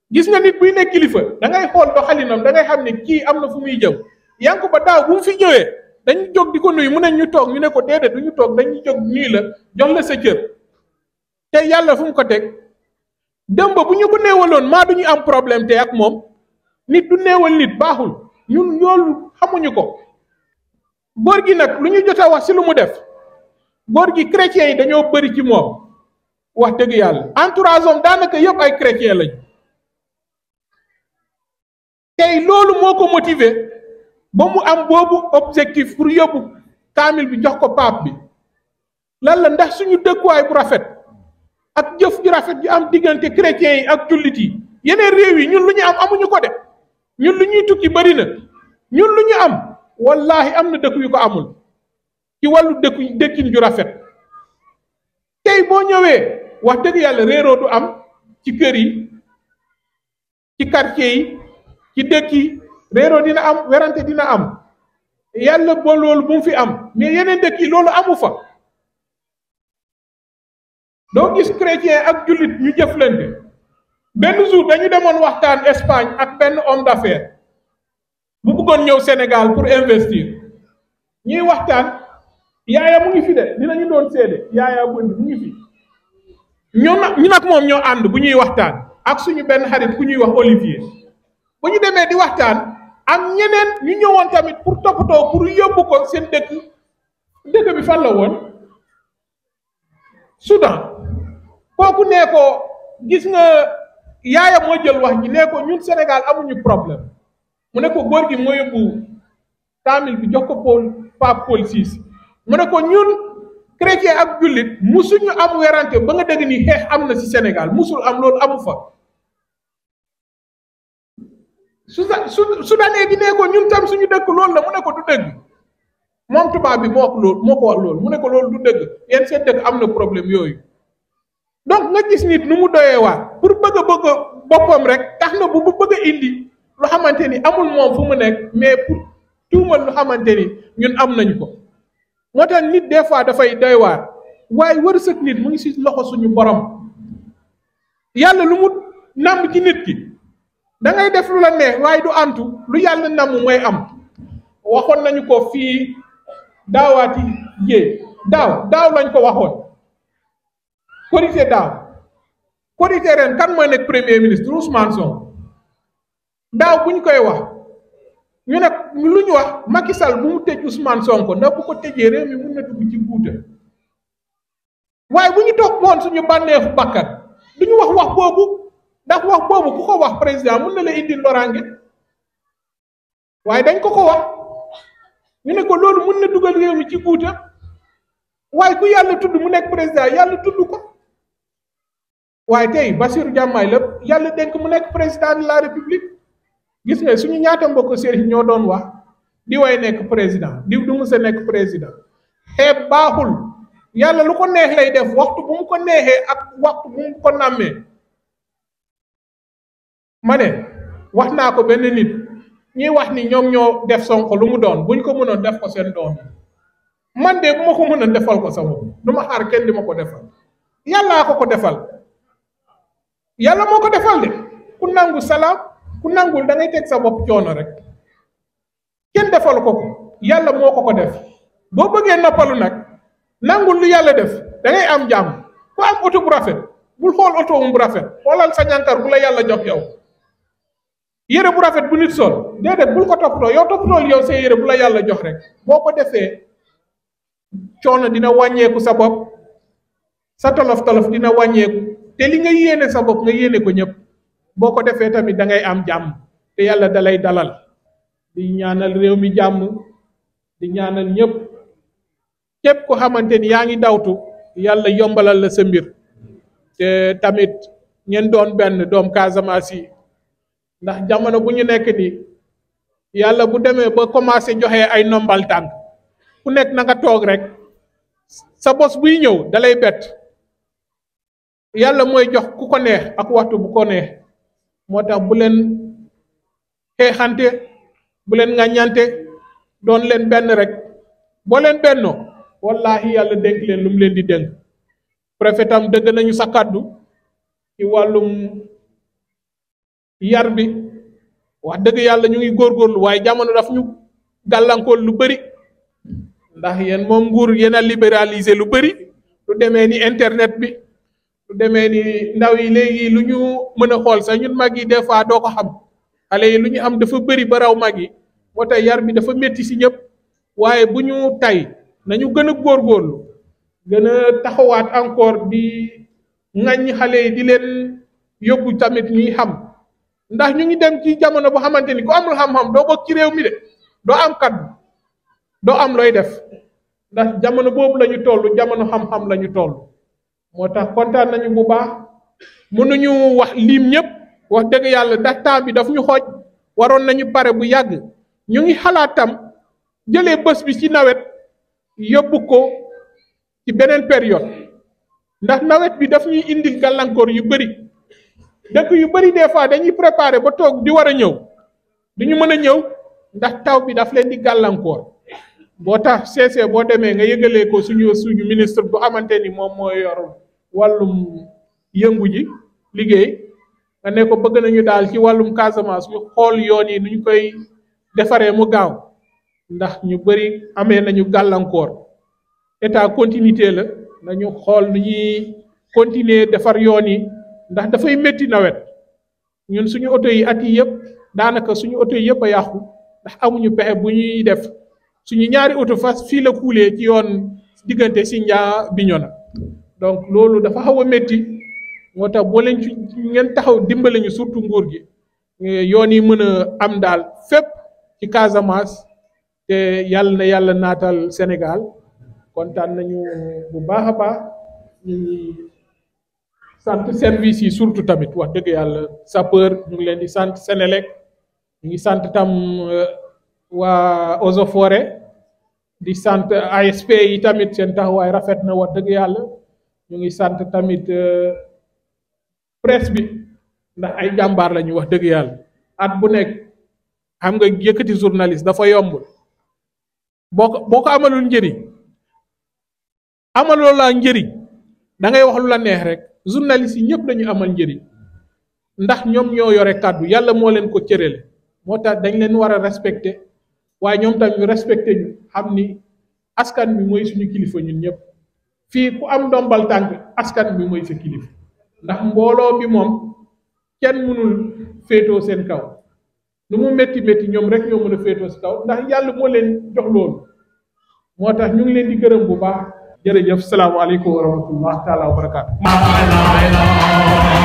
gis nga nit buy nekk kilifa da ngay xool doxalinam da ngay xam ne kii am na fu muy jëm Yankuba daaw bu mu fi ñëwee dañu jóg di ko nuyu mu ne ñu toog ñu ne ko déedéet du ñu toog dañuy jóg nuyu la jox la sa cër te yàlla fu mu ko teg dëmb bu ñu ko néewaloon maa du ñu am problème te ak moom nit du néewal nit baaxul ñun loolu xamuñu ko góor gi nag lu ñu jot a wax ci lu mu def góor gi chrétiens yi dañoo bëri ci moom wax dëgg yàlla entourage am daanaka yëpp ay chrétien lañ tey loolu moo ko motiver ba mu am boobu objectif pour yóbbu kaamil bi jox ko pape bi lan la ndax suñu dëkkuwaay bu rafet ak jëf ju rafet ju am diggante chrétiens yi ak jullit yi yeneen réew yi ñun lu ñu am amuñu ko de ñun lu ñuy tukki bëri na ñun lu ñu am wallahi am na dëkk yu ko amul ci wàllu dëkku dëkkin ju rafet tey boo ñëwee wax dëgg yàlla réeroo du am ci kër yi ci quartier yi ci dëkk yi réeroo dina am werante dina am yàlla ba loolu bu mu fi am mais yeneen dëkk yi loolu amu fa doo gis chrétien ak jullit ñu jëflante benn jour dañu demoon waxtaan Espagne ak benn homme d'affaires bu bëggoon ñëw Sénégal pour investir ñuy waxtaan yaaya mu ngi fi de dinañu doon seede yaaya bënd mu ngi fi ñoo nag ñu nag moom ñoo ànd bu ñuy waxtaan ak suñu benn xarit ku ñuy wax Olivier bu ñu demee di waxtaan am ñeneen ñu ñëwoon tamit pour toppatoo pour yóbbu ko seen dëkk dëkk bi fan la woon Soudan kooku nee ko gis nga yaaya moo jël wax ji nee ko ñun Sénégal amuñu problème mu ne ko góor gi moo yóbbu kaamil bi jox ko Paul Pape Paul VI mu ne ko ñun chrétien ak jullit musuñu am werante ba nga dégg ni xeex am na ci Sénégal musul am loolu amu fa su su sudanee bi nee ko ñun tam suñu dëkk loolu la mu ne ko du dëgg moom tubaab bi moo ko loolu moo ko wax loolu mu ne ko loolu du dëgg yéen seen dëkk am na problème yooyu donc nga gis nit nu mu doyee waar pour bëgg a bëgg boppam rek tax na bu bu bëgg a indi lu xamante ni amul moom fu mu nekk mais pour tuumal lu xamante ni ñun am nañu ko moo tax nit des fois dafay doy waar waaye wërsëg nit mu ngi ci loxo suñu borom yàlla lu mu nàmm ci nit ki da ngay def lu la neex waaye du antu lu yàlla namm mooy am waxoon nañu ko fii daawaati yee daaw daaw lañ ko waxoon korité daaw korité ren kan mooy nekk premier ministre Ousmane Sonko daaw bu ñu koy wax ñu ne lu ñu wax Macky Sall bu mu tëj Ousmane Sonko ndax bu ko tëjee réew mi mun na dugg ci guuta waaye bu ñu toog moon suñu bànneexu bakkat du ñu wax wax boobu ndax wax boobu ku ko wax président mun na la indi loraange waaye dañ ko ko wax ñu ne ko loolu mun na dugal réew mi ci guuta waaye ku yàlla tudd mu nekk président yàlla tudd ko waaye tey Bassirou Diomaye la yàlla dénk mu nekk président de la république gis nga suñu ñaata mbokk sëriñ ñoo doon wax di way nekk président diw du musa nekk président xeeb baaxul yàlla lu ko neex lay def waxtu bu mu ko neexee ak waxtu bu mu ko nàmmee ma ne wax naa ko benn nit ñuy wax ni ñoom ñoo def Sonko lu mu doon buñ ko mënoon def ko seen doom man de bu ma ko mënoon defal ko sama du ma xaar kenn di ma ko defal yàllaa ko ko defal yàlla moo ko defal de ku nangu salaam ku nangul da ngay teg sa bopp coono rek kenn defal ko ko yàlla moo ko ko def boo bëggee noppalu nag nangul lu yàlla def da ngay am jàmm ku am oto bu rafet bul xool oto bu rafet xoolal sa ñànkar bu la yàlla jox yow yére bu rafet bu nit sol déedéet bul ko toppatoo yow toppatool yow sa yére bu la yàlla jox rek boo ko defee coono dina wàññeeku sa bopp sa tolof tolof dina wàññeeku te li nga yéene sa bopp nga yéene ko ñëpp boo ko defee tamit da ngay am jàmm te yàlla dalay dalal di ñaanal réew mi jàmm di ñaanal ñëpp képp ko xamante ni yaa ngi dawtu yàlla yombalal la sa mbir te tamit ngeen doon benn doom Casamance yi ndax jamono bu ñu nekk nii yàlla bu demee ba commencé joxe ay nombal tànk ku nekk na nga toog rek sa bos buy ñëw dalay bett yàlla mooy jox ku ko neex ak waxtu bu ko neex moo tax bu leen xeexante bu leen ŋàññante doon leen benn rek boo leen bennoo wallahi yàlla dénk leen lu mu leen di dénk préfet tam dëgg nañu sa kàddu ci wàllum yar bi wax dëgg yàlla ñu ngi góorgóorlu waaye jamono daf ñu gàllankoor lu bëri ndax yéen moom nguur yéen a libéraliser lu bëri lu demee ni internet bi lu demee ni ndaw yi léegi lu ñu mën a xool sax ñun mag yi des fois doo ko xam xale yi lu ñu am dafa bëri ba raw mag yi moo tax yar bi dafa métti si ñëpp waaye bu ñu tay nañu gën a góorgóorlu gën a taxawaat encore di ŋaññi xale yi di leen yóbbu tamit ñuy xam ndax ñu ngi dem ci jamono boo xamante ni ku amul xam-xam doo bokk ci réew mi de doo am kaddu doo am looy def ndax jamono boobu la ñu toll jamono xam-xam la ñu toll moo tax kontaan nañu bu baax mënuñu wax lim ñëpp wax dëgg yàlla ndax temps bi daf ñu xooj waroon nañu pare bu yàgg ñu ngi xalaat tam jëlee bés bi ci nawet yóbbu ko ci beneen période ndax nawet bi daf ñuy indil gàllankoor yu bëri dëkk yu bëri des fois dañuy préparer ba toog di war a ñëw duñu mën a ñëw ndax taw bi daf leen di gàllankoor boo tax CC boo demee nga yëgalee ko suñu suñu ministre bu xamante ni moom moo yor wàllum yëngu ji liggéey nga ne ko bëgg nañu daal ci wàllum Casamance ñu xool yoon yi nu ñu koy defaree mu gaaw ndax ñu bëri amee nañu gàllankoor état continuité la nañu xool nu ñuy continuer defar yoon yi ndax dafay métti nawet ñun suñu oto yi at yi yëpp daanaka suñu oto yi yëpp a yàqu ndax amuñu pexe bu ñuy def suñu ñaari oto fas fii la kuulee ci yoon diggante Sindia Bignona donc loolu dafa xaw a métti moo tax boo leen ci ngeen taxaw dimbale ñu surtout nguur gi yoon yi mën a am daal fépp ci Casamance te yàlla na yàlla naatal Sénégal kontaan nañu bu baax a baax ñu ngi sant service yi surtout tamit wax dëgg yàlla sapeur ñu ngi leen di sant Sénélec ñu ngi sant tam waa Eaux et Forêts di sant ASP yi tamit seen taxawaay rafet na wax dëgg yàlla ñu ngi sant tamit presse bi ndax ay jàmbaar lañu wax dëgg yàlla at bu nekk xam nga yëkkati journaliste dafa yombul boo ko boo ko amalul njëriñ amaloo laa njëriñ da ngay wax lu la neex rek journaliste yi ñëpp dañu amal njëriñ ndax ñoom ñoo yore kàddu yàlla moo leen ko cërale moo tax dañ leen war a respecté waaye ñoom tam ñu respecté ñu xam ni askan bi mooy suñu kilifa ñun ñëpp fii ku am ndombal tànk askan bi mooy sa kilifa ndax mbooloo bi moom kenn mënul féetoo seen kaw lu mu métti métti ñoom rek ñoo mën a féetoo si kaw ndax yàlla moo leen jox loolu moo tax ñu ngi leen di gërëm bu baax jërëjëf salaamaaleykum wa rahmatullah taala wa barakaatu